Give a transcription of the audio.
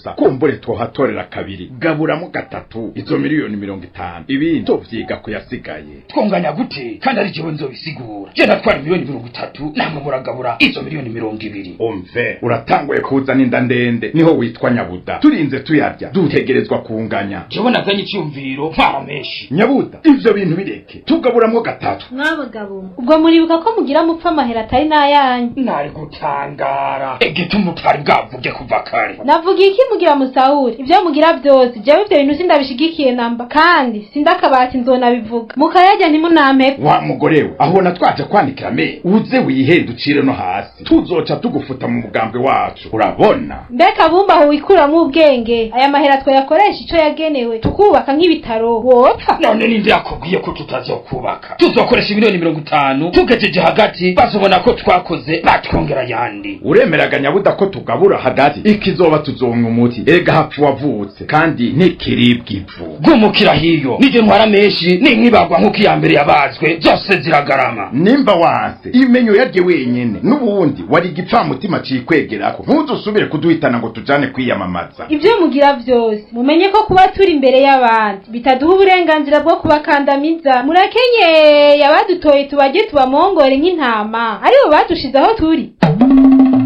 gusa kumbure twohatorera kabiri gaburamo gatatu izo miliyoni mirongo itanu ibindi tuvyiga kuyasigaye twunganya gute kandi ari jewe nzobisigura je natwara miliyoni mirongo itatu namwe muragabura izo miliyoni mirongo ibiri umve uratanguye kuzana inda ndende niho witwa nyabuda turinze tuyarya dutegerezwa kunganya jewe nazanye icyumviro ntwara menshi nyabuda ivyo bintu bireke tugaburamwo gatatu mwabagabo ubwo muribuka ko mugira mupfa amahera atari n'ayanyu nari gutangara egituma utari bwavuge kuva kare navuga iki mugira musahuri ivyo mugira vyose jewe ivyo bintu sindabishigikiye namba kandi sindakabati nzonabivuga mukayarya ntimunampepe wa mugore we ahona twaje kwandikira me uze wihende ucire no hasi tuzoca tugufuta mu mugambwe wacu urabona mbega bumba aho wikuramwo ubwenge aya mahera twayakoresha ico yagenewe tukubaka nk'ibitaro wopfa none ninde yakubwiye ko tutazokubaka tuzokoresha miliyoni mirongo itanu tugejeje hagati bazobona ko twakoze batwongera ayandi uremeraga nyabuda ko tugabura hagati ikizoba tuzonwa umuti ega hapfa wavutse kandi ntikiribwa ivu gumukira hiyo nije ntwara menshi ninkibagwa nk'uko iya mbere yabazwe zose ziragarama nimba wanse imenyo yarye wenyene n'ubundi wari igipfamutima cikwegerako ntuzusubire kuduhitana ngo tujane kwiyamamaza ivyo mugira vyose mumenye ko kuba turi imbere y'abandi bitaduha uburenganzira bwo kubakandamiza murakenyeye abadutoye tubaje tubamongore nk'intama aribo badushize aho turi